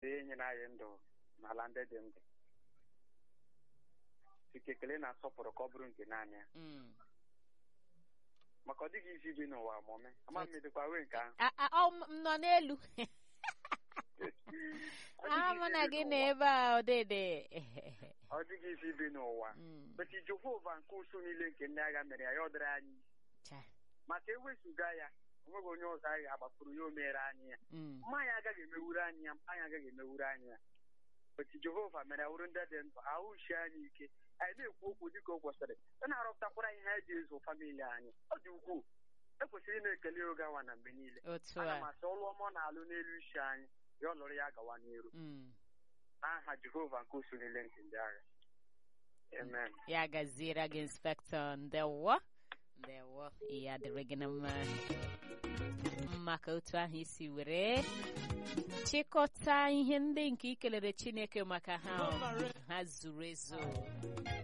tee nyere anyị ndụ n'ala ndị dị ndụ site ekele na nsọpụrụ ka ọ bụrụ nke naanị ya Mm. maka ọ dịghị isi bi n'ụwa mụme ama m medịkwa wee nke ahụ A- a- ọ m m nọ n'elu Ọ a dịghị mụ isi na bi gị n'ụwa. nọ ebe a ọdịdị ọ dịghị isi bi n'ụwa Mm. beti jehova nke usu niile nke ndị agha mere ya ya ọ dịrị anyị Cha. maka ewezụga ya onweghị onye ọzọ anyị ga-agbapụrụ ya o mere anyị ya Mm. mmanya agaghị emewuru anyị ya anyị agaghị emewuru anyị ya beti jehova mere ya wụrụ ndị dị ndụ ahụ ushi anyị ike anyị na-ekwu okwu dịka o kwesịrị ọ na-arọpụtakwara ihe anyị ji ezu famili anyị ọ dị ukwuu ekwesịrị ị na-ekele oge awa na mgbe niile otu ana m a asị ọlụ ọma ọ na-alụ n'elu isi anyị ya ọ lụrụ ya gawa n'iru Mm. n'aha jehova nke usu niile nke ndị agha amen ya gaziere gị inspektọ ndewo ndewo ya dịrị gị na mma maka otu ahụ isi were chịkọta ihe ndị nke ikelere chineke maka ha ha zuru ezu